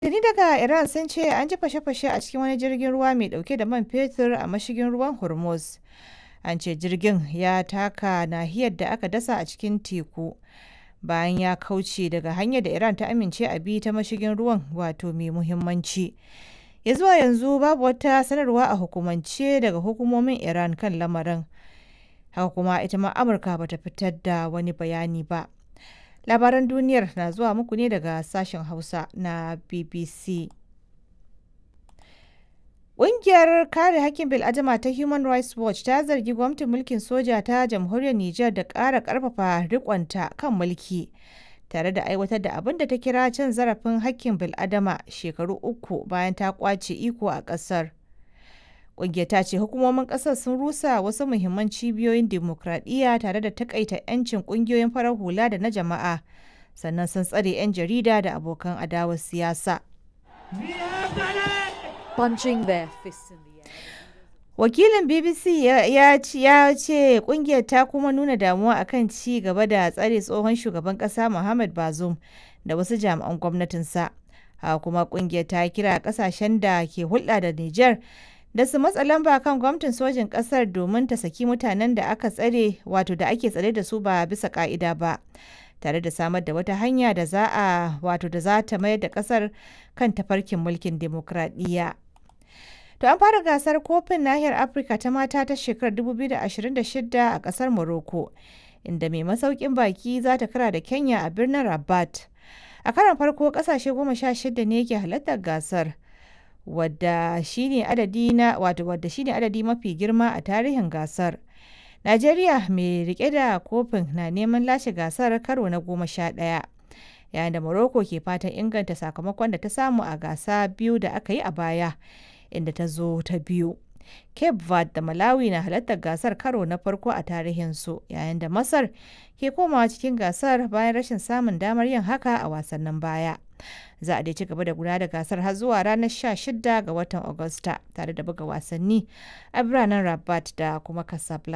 Tuni daga Iran sun ce an ji fashe-fashe a cikin wani jirgin ruwa mai dauke da man fetur a mashigin ruwan Hormuz. An ce jirgin ya taka nahiyar da aka dasa a cikin teku bayan ya kauce daga hanyar da Iran ta amince a bi ta mashigin ruwan wato mai muhimmanci. Ya zuwa yanzu babu wata sanarwa a hukumance daga hukumomin Iran kan lamarin. Haka kuma ita ma Amurka bata fitar da wani bayani ba. Labaran duniyar na zuwa muku ne daga sashen Hausa na BBC. Ƙungiyar kare hakkin bil'adama ta Human Rights Watch ta zargi gwamnatin mulkin soja ta jamhuriyar Nijar da ƙara ƙarfafa riƙonta kan mulki tare da aiwatar da abin da ta kira cin zarafin hakkin bil'adama shekaru uku bayan ta ƙwace iko a ƙasar. Ƙungiyar ta ce hukumomin ƙasar sun rusa wasu muhimman cibiyoyin dimokuraɗiyya tare da takaita 'yancin ƙungiyoyin farar hula da na jama'a sannan sun tsare 'yan jarida da abokan adawar siyasa. punching their fists in the air. Wakilin BBC ya ce kungiyar ta kuma nuna damuwa akan ci gaba da tsare tsohon shugaban kasa Muhammad Bazoum da wasu jami'an gwamnatinsa. Haka kuma kungiyar ta kira kasashen da ke hulɗa da Nijar da su matsa lamba kan gwamnatin sojin kasar domin ta saki mutanen da aka tsare wato da ake tsare da su ba bisa ka'ida ba. tare da samar da wata hanya da za a wato da za ta mayar da kasar kan tafarkin mulkin demokradiyya. To an fara gasar kofin nahiyar Afirka ta mata ta shekarar 2026 a kasar Morocco, inda mai masaukin baki za ta kara da Kenya a birnin Rabat. A karon farko kasashe goma sha shida ne ke halartar gasar, wadda shine adadi na wato wadda shine adadi mafi girma a tarihin gasar. Najeriya mai rike da kofin na neman lashe gasar karo na goma sha ɗaya. Yayin da Morocco ke fatan inganta sakamakon da ta samu a gasa biyu da aka yi a baya. inda ta zo ta biyu. Cape Verde da Malawi na halartar gasar karo na farko a tarihinsu yayin da Masar ke komawa cikin gasar bayan rashin samun damar yin haka a wasannin baya. Za a dai ci gaba da gudanar da gasar har zuwa ranar 16 ga watan Agusta tare da buga wasanni a biranen Rabat da kuma Casablanca.